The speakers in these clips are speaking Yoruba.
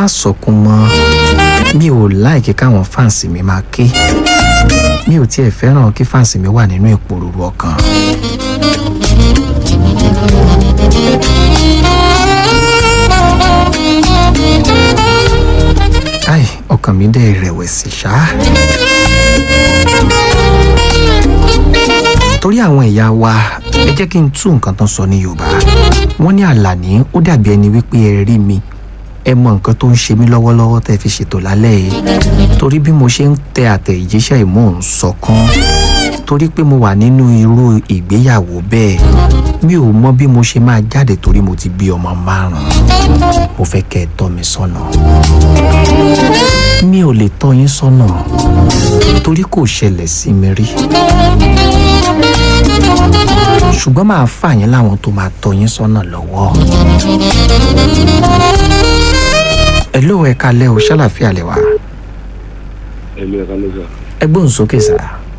má sọkún mọ́ mi ò láìkí káwọn fáǹsì mi máa ké mi ò tiẹ̀ fẹ́ràn kí fáǹsì mi wà nínú ìpòrúurú ọkàn. ai ọkàn mi dẹ̀ rẹ̀wẹ̀sì ṣá. torí àwọn ìyá wa ẹ jẹ́ kí n tú nǹkan tán sọ ní yorùbá wọ́n ní àlàní ó dàbí ẹni wípé ẹ rí mi ẹ mọ nǹkan tó ń ṣe mí lọ́wọ́lọ́wọ́ tẹ́ fi ṣètò lálẹ́ yìí torí bí mo ṣe ń tẹ àtẹ̀jíṣẹ́ ìmú ń sọkán torí pé mo wà nínú irú ìgbéyàwó bẹ́ẹ̀ mi ò mọ bí mo ṣe máa jáde torí mo ti bí ọmọ márùn-ún mo fẹ́ kẹ́ ẹ tọ́ mi sọ́nà mi ò lè tọ́ yín sọ́nà torí kò ṣẹlẹ̀ sí mi rí ṣùgbọ́n máa fà yín láwọn tó máa tọ́ yín sọ́nà lọ́wọ́ ẹ ló ẹ kalẹ́ o ṣàlàfíà lẹ wá Hello, ẹ kálẹ́ sà. ẹ gbóhùn sókè sá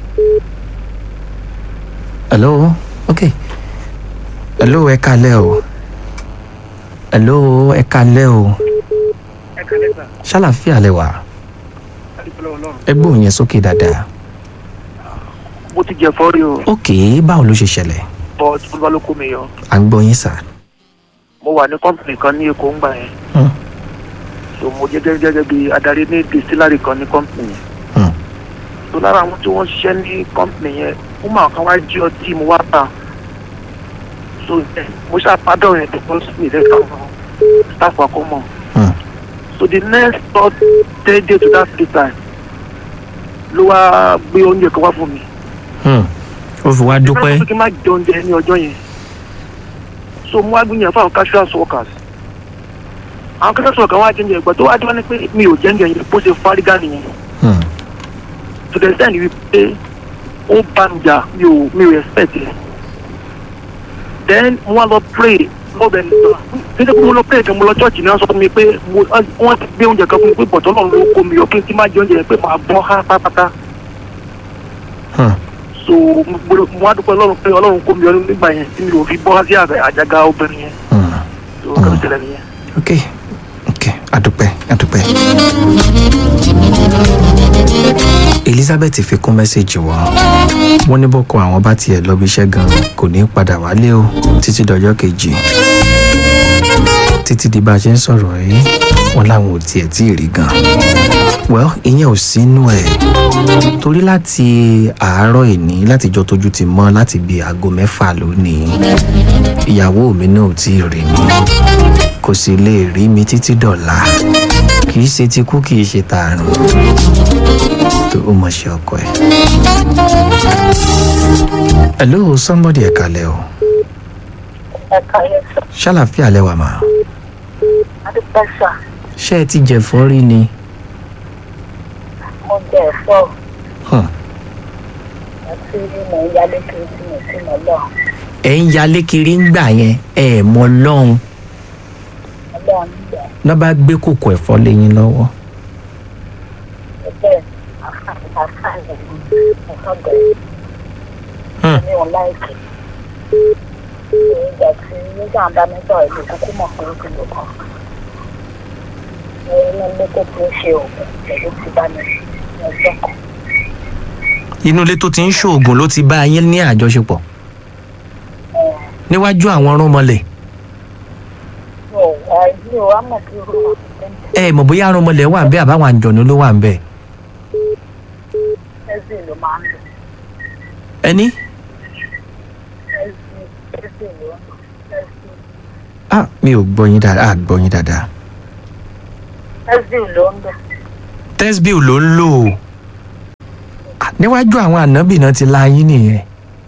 hello ok hello ẹ kalẹ́ o hello ẹ kalẹ́ o ẹ kálẹ́ sà ṣàlàfíà lẹ wá adúpẹ́ ọlọ́run. ẹ gbóhùn yẹn sókè dáadáa mo ti jẹ fọ́rí o ok báwo ló ṣe ṣẹlẹ̀ but olúwa ló kó mi yọ. à ń gbọ́ yín sá mo wà ní kọ́mpìnì kan ní èkó ńgbà yẹn Hmm. so mo jẹ́ gẹ́gẹ́ gẹ́gẹ́ bí adarí ní distillery kan ní kọ́mpìnì yẹn. Hmm. so lára àwọn tí wọ́n ṣiṣẹ́ ní kọ́mpìnì yẹn ó máa kan wá jí ọtí mo wá ta so eh, mo ṣàpádọ̀ yẹn tó kọ́ sí mi lẹ́ka àwọn staff akọ́mọ̀ Hmm. so the next third three day to that free time ló wá gbé oúnjẹ kan wá fún mi Hmm. ó fi wá dúpẹ́ ìfẹ́ kí n má jẹ oúnjẹ ní ọjọ́ yẹn so mo wá gbìyànjú fún àwọn casual workers àwọn casual workers wá jẹ́njẹ ìgbà tó wá jẹ́ wá ní pé mi ò jẹ́njẹ yẹn bó ṣe fárígá nìyẹn Hmm. to the extent wípé ó bá mi jà mi ò mi ò expect it then mo wá lọ pray lọ́bẹ̀ nígbà nígbà tí mo lọ pray kan mo lọ church náà sọ fún mi pé mo wọ́n ti gbé oúnjẹ kan fún mi pé bọ̀tọ́ náà ló kó mi yọ kí n ti má jẹ oúnjẹ yẹn pé màá bọ́ há pátápátá Hmm. so mo gbọ́dọ̀- mo wá dúpẹ́ ọlọ́run pé ọlọ́run kó mi yọ nígbà yẹn tí mi ò fi bọ́ sí àgbẹ̀ àjàgà obìnrin yẹn Hmm. so kẹ́mi tẹ̀lé nìyẹn. ok ok adúpẹ́ adúpẹ́. elizabeth fi kún mẹ́sẹ̀gì wọn wọ́n ní bọ́kọ àwọn bá tiẹ̀ lọ bí iṣẹ́ gan kò ní í padà wálé o títí dọjọ́ kejì títí di bá a ṣe ń sọ̀rọ̀ yìí wọ́n láwọn ò tiẹ̀ tí ì rí gan well ìyẹn ò sínú ẹ̀ torí láti àárọ̀ ìní látijọ́ tójú ti mọ́ láti bíi aago mẹ́fà lónìí ìyàwó mi náà ò tí ì rí mi kò sì lè rí mi títí dọ̀la kì í ṣe ti kú kì í ṣe tààrùn tó o mọ̀ ṣe ọkọ ẹ̀. hello somebody ẹ̀ kalẹ̀ o ẹ̀ka yẹn sọ ṣàlàfíà lẹ́wà mà adúpẹ́ sà ṣé ẹ ti jẹ̀fọ́ rí ni mo jẹ ẹ̀fọ́ Hmm. àti mo ń yálé kiri tí mo sì mọ̀ lọ ẹ̀ ń yalé kiri ń gbà yẹn ẹ̀ mọ lọ́hùn ọlọ́run nígbà náà bá gbé kòkò ẹ̀fọ́ lẹ́yìn lọ́wọ́ tó bẹ́ẹ̀ àfààní ẹ̀fọ́ bẹ̀rẹ̀ Hmm. mi ò láìkì ìgbà tí nígbà bá mi sọ̀rọ̀ ìlú kúkú mọ̀ pé ó ti lò kàn mo ní ilé tó ti ń ṣe oògùn pẹ̀lú ti bá mi ní ọjọ́ kan inú ilé tó ti ń ṣoògùn ló ti bá yín ní àjọṣepọ̀ níwájú àwọn ọrùnmọlẹ̀ mi ò wá mi ò wá mọ̀ bí irú àwọn ẹ mọ̀ bóyá ọrùnmọlẹ̀ wà ń bẹ àbáwọn àjọ̀nú ló wà ń bẹ ẹ̀sìn ló máa ń lò ẹni ẹ̀sìn ẹ̀sìn ló ń lò ẹ̀sìn ah mi ò gbọ́ yín dáadáa ah gbọ́ yín dáadáa ẹ̀sìn ló ń lò. tẹ́sbíù ló ń lò ó Ah, níwájú àwọn ànábì náà ti la yín nìyẹn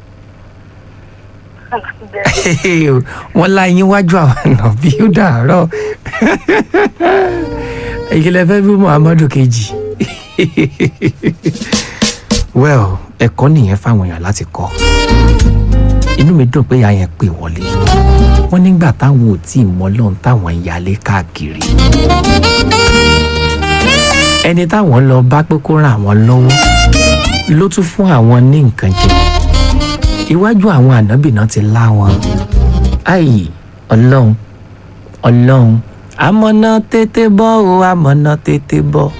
wọ́n la yín wájú àwọn ànábì ó dàárọ̀ ìkìlẹ̀ fẹ́ bí muhammadu kejì well ẹ̀kọ́ nìyẹn fáwọn èèyàn láti kọ́ inú mi dùn pé ìyá yẹn pè wọlé wọ́n nígbà táwọn ò tí ì mọ lọ́n táwọn ń yalé káàkiri ẹni táwọn lọ bá pé kó ràn àwọn lọ́wọ́ ló tún fún àwọn ní nǹkan jẹ iwájú àwọn ànábì náà ti lá wọn ayi ọlọ́run ọlọ́run àmọ̀nà tètè bọ́ o àmọ̀nà tètè bọ́.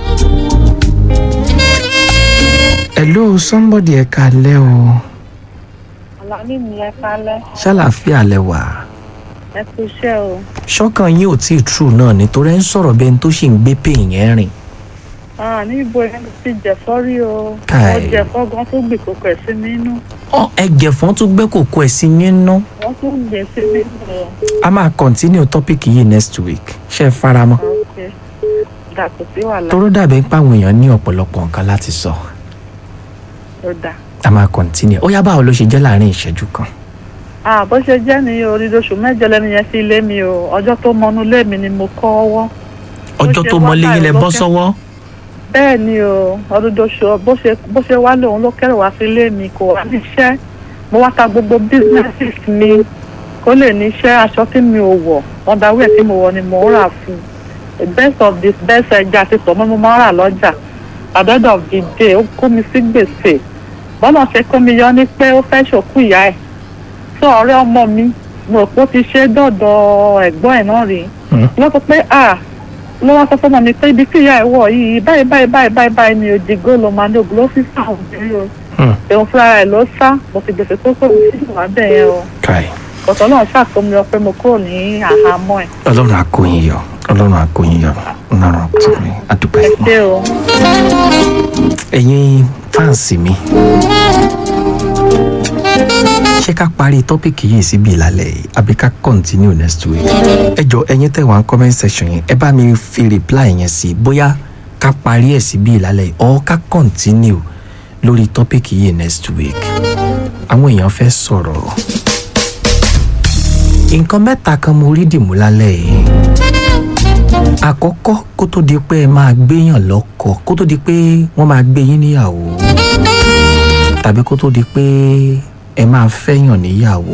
hello somebody ẹ kalẹ́ o Àlàní mi ẹ kálẹ́, ṣàlàáfíà lẹ wà ẹ kú iṣẹ́ o. ṣọ́kàn yín ò tí ì true náà nítorí ẹ ń sọ̀rọ̀ bẹ́ẹ̀ ni tó sì ń gbé pè yẹn rìn. Ah, ní ibo yẹn ti jẹ̀fọ́ rí o. Káì. Wọ́n jẹ̀fọ́ gan tó gbè kókò ẹ̀ sí mi inú. ọ ẹgẹ̀fọ́n tún gbé kòkó ẹ̀ sí yín ná. Wọ́n tún gbè sí mi inú o. a máa continue topic yìí next week ṣe é faramọ́. Ok. Dàpọ̀ sí wàhálà. toró dàbí pé àwọn èèyàn ní ọ̀pọ̀lọpọ̀ nǹkan láti sọ Ó dà. a máa continue ó yá báwo ló ṣe jẹ́ láàrin ìṣẹ́jú kan. Ah, bó ṣe jẹ́ ní orí oṣù mẹ́jọ lẹ́nu yẹn sí ilé mi o. Ọjọ́ tó mọnú ilé mi ni mo kọ́ ọwọ́. ọjọ́ ṣe tó wá mọ́lé yín lẹ báyìí bọ́ lọ́kẹ́. sọ́wọ́. Bẹ́ẹ̀ ni o, ọdún oṣù bó ṣe bó ṣe wá lòun ló kẹ́rù wá sí ilé mi kò wá níṣẹ́. Mo wá ta gbogbo businesses mi kó lè níṣẹ́ aṣọ tí mi ò wọ̀ underwear tí mo wọ̀ ni mo ń rà fún un. The best of the best ẹja àti tọ̀mọ́ mo máa ń rà lọ́jà. At the end of the day ó kó mi sí gbèsè. Bọ́lá ṣe kó mi yọ ní pé ó fẹ́ ṣòkú ìyá ẹ̀. Sọ ọ̀rẹ́ ọmọ mi mo rò pé ó ti ṣe dọ̀dọ̀ ẹ̀gbọ́n ẹ̀ náà rí Hmm. wọ́n sọ pé à ló wá sọ fún ọmọ mi pé ibi tí ìyá ẹ̀ wọ̀ yìí báyìí báyìí báyìí báyìí báyìí ni òdìgó ló máa ní ògùn ló fi sá òun bí o Hmm. òun fúnra rẹ̀ ló sá mo fi gbèsè tó kọ̀ sí ìwà bẹ́ẹ̀ yẹn o kai ọ̀tọ̀ náà ṣàkómi ọ pé mo kúrò ní àhámọ́ ẹ̀ ọlọ́run àkóyìn yọ ọlọ́run àkóyìn yọ ọlọ́run àkóyìn àdúpẹ́. ẹ ṣé o ẹ̀yin fáǹsì mi ṣé ká parí tọ́pìkì yìí síbi ìlàlẹ̀ yìí àbí ká continue next week ẹ jọ ẹ̀yin tẹ̀ wá ń comment section yẹn ẹ bá mi fi reply yẹn sí bóyá ká parí ẹ̀ síbi ìlàlẹ̀ yìí or ká continue lórí tọ́pìkì yìí next week àwọn èèyàn fẹ́ sọ̀rọ̀ nǹkan mẹ́ta kan mo rí dìmú lálẹ́ yìí àkọ́kọ́ kó tó di pé ẹ máa gbéyàn lọ́kọ kó tó di pé wọ́n máa gbé yín níyàwó tàbí kó tó di pé ẹ máa fẹ́yàn níyàwó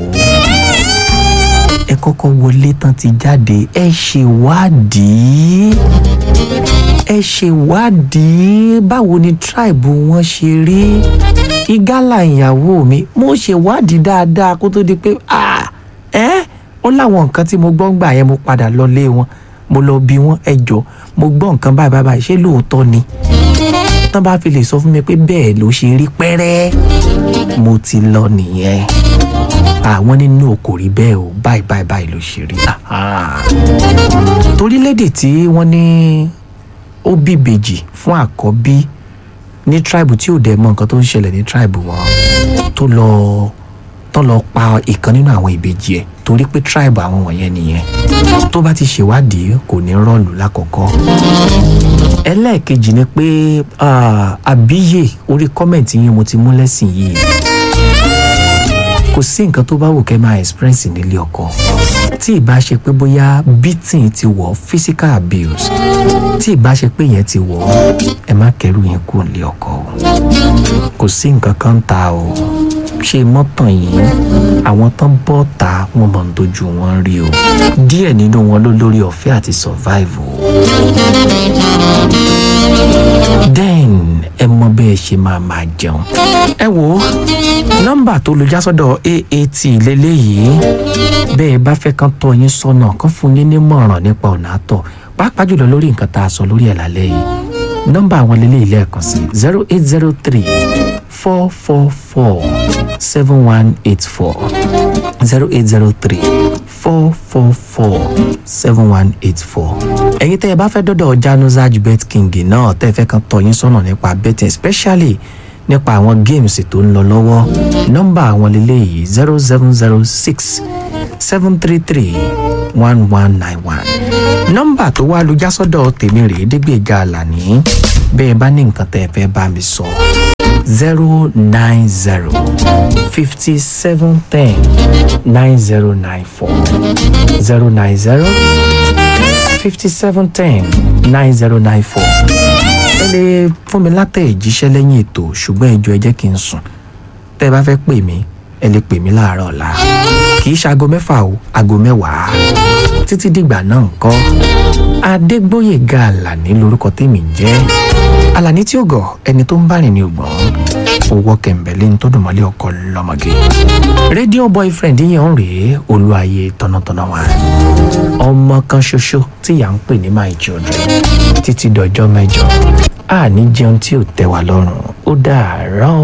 ẹ kọ́kọ́ wọlé tán ti jáde ẹ ṣèwádìí ẹ ṣèwádìí báwo ni tribe wọn ṣe rí igala ìyàwó mi mo ṣèwádìí dáadáa kó tó di pé ah ẹ ó láwọn nǹkan tí mo gbọ́ ń gbà yẹn mo padà lọ lé wọn mo lọ bí wọn ẹ jọ mo gbọ́ nǹkan báyìí báyìí báyìí ṣé lóòótọ́ ni tán bá fi lè sọ fún mi pé bẹ́ẹ̀ ló ṣe rí pẹ́rẹ́ mo ti lọ nìyẹn àwọn nínú kò rí bẹ́ẹ̀ o báyìí báyìí báyìí ló ṣe rí Ah. torílẹ̀-èdè tí wọ́n ní ó bí ìbejì fún àkọ́bí ní tribe tí ò dẹ̀ mọ nǹkan tó ń ṣẹlẹ̀ ní tribe wọn tó lọ tó lọ pa ìkan nínú àwọn ìbejì ẹ̀ torí pé tribe àwọn wọ̀nyẹn nìyẹn tó bá ti ṣèwádìí kò ní rọ́ọ̀lù lákọ̀ọ́kọ́ ẹlẹ́ẹ̀kejì ni pé ah, àbíyè orí kọ́mẹ̀ntì yín mo ti mú lẹ́sìn yìí kò sí nǹkan tó bá wù kẹ́ máa experience nílé ọkọ tí ìbá ṣe pé bóyá beating ti wọ̀ physical abuse tí ìbá ṣe pé yẹn ti wọ̀ ẹ má kẹ́rù yẹn kúrò nílé ọkọ o kò sí nǹkan kan ta o ṣe mọ́tàn yìí àwọn tán bọ́ ta wọn mọ̀ ń dojú wọn rí o díẹ̀ nínú wọn ló lórí ọ̀fẹ́ àti survive o then ẹ mọ bẹ́ẹ̀ ṣe máa máa jẹun ẹ wo nọ́mbà tó lu jásọ́dọ̀ aat lélẹ́yìí bẹ́ẹ̀ bá fẹ́ kán tọ́ yín sọ́nà kán fún yín nímọ̀ràn nípa ọ̀nà àtọ̀ pàápàá jùlọ lórí nǹkan tá a sọ lórí ẹ̀ lálẹ́ yìí nọ́mbà àwọn lélẹ́yìí lẹ́ẹ̀kan sí zero eight zero three four four four seven one eight four zero eight zero three four four four seven one eight four. ẹ̀yin tẹ́ ẹ bá fẹ́ dọ́dọ̀ januzaj bet king náà tẹ́ ẹ fẹ́ kan tọ́ yín sọ́nà nípa betting especially nípa àwọn games tó ń lọ lọ́wọ́ nọ́mbà àwọn lélẹ́yìí zero seven zero six seven three three one one nine one nọ́mbà tó wá lu jásọ́dọ̀ tèmi rèé dégbèjà àlàní bẹ́ẹ̀ bá ní nǹkan tẹ́ ẹ fẹ́ bá mi sọ zero nine zero fifty seven ten nine zero nine four zero nine zero fifty seven ten nine zero nine four ẹ lè fún mi látẹ̀ ìjíṣẹ́ lẹ́yìn ètò ṣùgbọ́n ẹjọ́ ẹ jẹ́ kí n sùn tẹ́ ẹ bá fẹ́ pè mí ẹ lè pè mí láàárọ̀ ọ̀la kì í ṣe aago mẹ́fà o aago mẹ́wàá títí dìgbà náà ńkọ́ adégbóyèga àlàní lorúkọ tèmi ń jẹ́ àlàní tí ó gọ̀ ẹni tó ń bá rìn ní ògbọ́n owó kẹ̀mbẹ́lẹ́ ń tó dùn mọ́lẹ̀ ọkọ lọ́mọge rédíò boyfriend yẹn ń rèé olúwaye tọ̀nàtọ̀nà wa ọmọ kan ṣoṣo tí ìyá ń pè ní my children títí dọjọ́ mẹ́jọ àní jẹun tí ò tẹ́ wa lọ́rùn ó dàárọ̀.